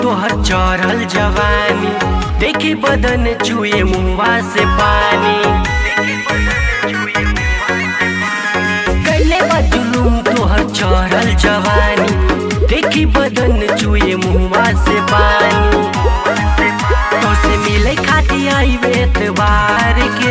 तोहर चढ़ल जवानी देखी बदन चुए मुआ से पानी कैले बा जुलूम तोहर चढ़ल जवानी देखी बदन चुए मुआ से पानी तो से मिले खाती आई एतबार के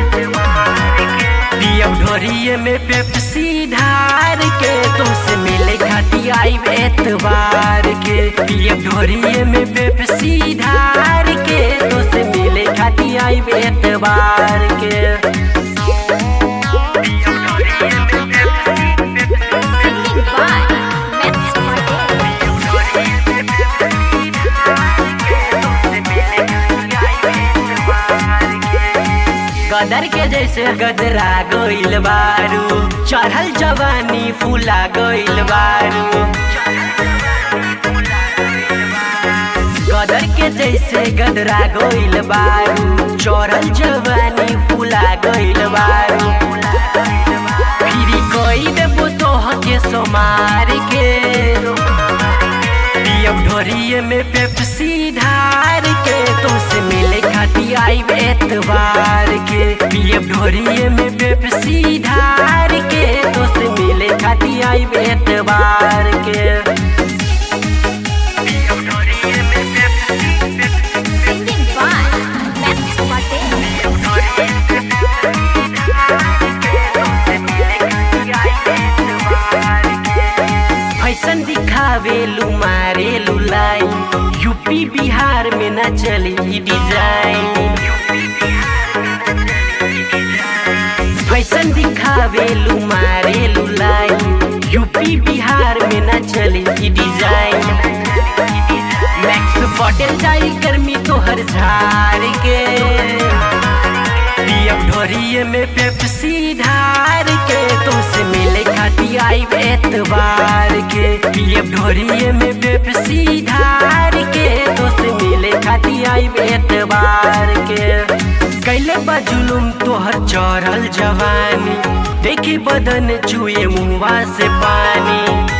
पियब ढोरिए में पेप्सी ढार के तो से मिले खाती आई एतबार के पियब ढोरिए में पेप्सी ढार के तो से मिले खाती आई एतबार के Singing by Max Patel. गदर के जैसे गदरा गइल बारू चढ़ल जवानी फूला गइल बारू गदर के जैसे गदरा गइल बारू चढ़ल जवानी फूला गइल बारू फिरी कई देबो तोह के सोमार के पियब ढोरिए में पेप्सी ढार के तुमसे मिले खाती आई एतबार के पियब ढोरिए में पेप्सी ढार के तुमसे मिले खाती आई एतबार के Singing by Max Patel. Fashion दिखावेलू मारेलू लाइन यूपी बिहार में न चली ई डिजाइन फैशन दिखावेलू मारेलू लाइन यूपी बिहार में न चली ई डिजाइन मैक्स पटेल जाई गर्मी तोहर झाड़ के पियब ढोरिए में पेप्सी ढार के तुमसे मिले खाती आई एतबार के पियब ढोरिए में पेप्सी ढार के तुमसे मिले खाती आई एतबार के कैले बा जुलुम तोहर चढ़ल जवानी देखी बदन चुए मुआ से पानी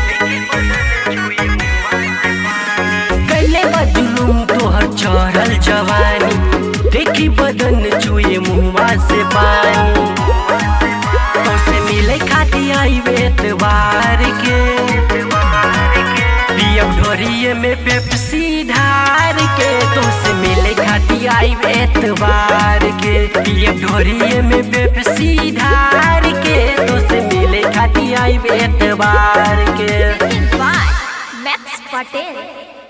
कैले बा जुलुम तोहर चढ़ल जवानी देखी बदन चुए मुआ से पानी तो से मिले खाती आई एतबार के पियब ढोरिए में पेप्सी ढार के तो से मिले खाती आई एतबार के पियब ढोरिए में पेप्सी ढार के तो से मिले खाती आई एतबार के Singing by Max Patel.